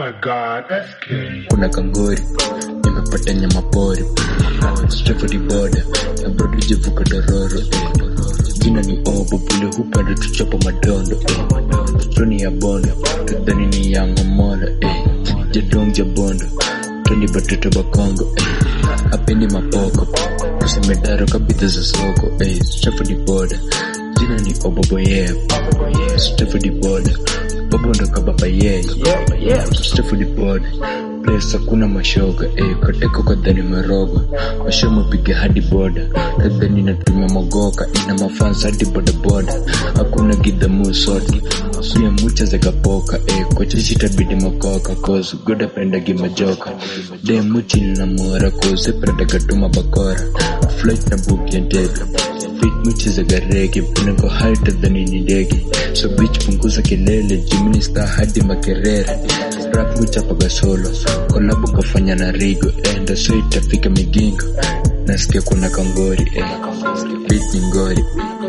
my god, SK. kuna kangori nimepata nyama pori Stratford border na bado jivuka dororo eh. jina ni obo bule hupenda tuchapo madondo eh. stoni ya bondo tudhani ni yangomola eh. jadong jabondo toni batoto bakongo eh. apendi mapoko kusemedaro kabidha za soko eh. Stratford border jina ni obobo yeah. Stratford border babondo kababa yeah. Stratford border place hakuna mashoga eh, koteko kadhani merogwa washomo piga hadi boda kadhani natumia mogoka ina mafansa hadi bodaboda hakuna gidhamu sote pia mucha zakapoka eh, kochishi tabidi makoka cause goda pendagi majoka de muchi na mora cause pradagatuma bakora flight na book ya ndege fit muchi za garege pinako haita dhani ni ndege so bitch punguza kelele jimini star hadi makerere rap muchapaga solo kolabo kafanya na rigo enda so itafika migingo nasikia kuna kangori eh. beat ni ngori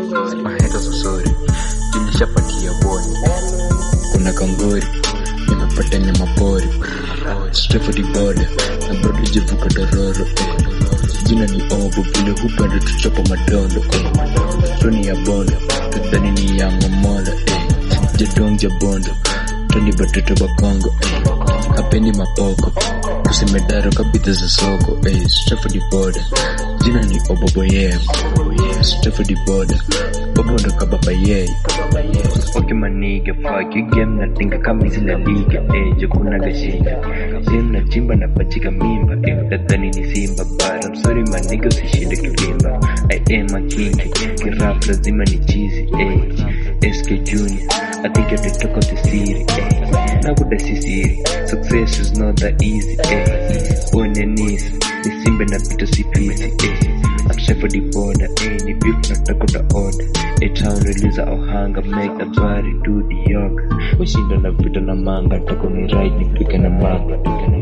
maheta sosori jinishapatia boni kuna kangori nimepata nyama pori Stratford border na bado jivuka dororo eh. jina ni obo vile hupenda tuchapo madondo eh. toni ya bondo tudhani ni yangomola eh. jadong jabondo toni batoto bakongo eh. apendi mapoko kusemedaro kabidha za soko eh. Stratford border jina ni obobo yeah. Stratford border obondo kababa yeah. Okay maniga fuck you game na tinga kama hizi la liga eh jokuna gashika Sim na chimba na pachika mimba eh utadhani ni simba but I'm sorry maniga usishinde kivimba I am a king kirap lazima ni cheesy eh SK Junior I think you're the talk of the city eh na kuda si siri success is not that easy eh on your knees ni simba na pito si pisi eh I'm set for the border, eh, ni beef na Dakota order. A town release ohanga, make the body do the yoga. Ushinda na vita na manga, tako ni right, nipike na manga.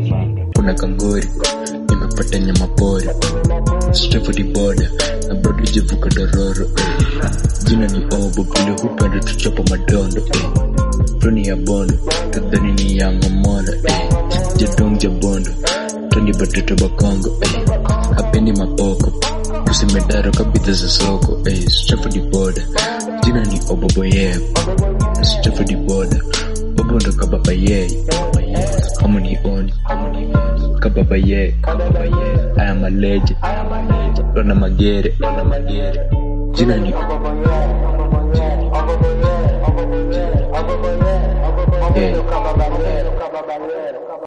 Kuna kangori, nimepata nyama pori. Straight for the border, na bado jivuka dororo, eh. Jina ni obo, vile hupenda tuchapa madondo, eh. Toni ya bondo, kadhani ni yangomola, eh. Jadong jabondo, toni batoto bakongo, eh. Hapendi mapoko, kusemedaro kabidha za soko eh, Stratford border jina ni obobo yeah. Stratford border obondo kababa yeah. Harmony on kababa yeah. I am a legend Rona Magere jina ni yeah.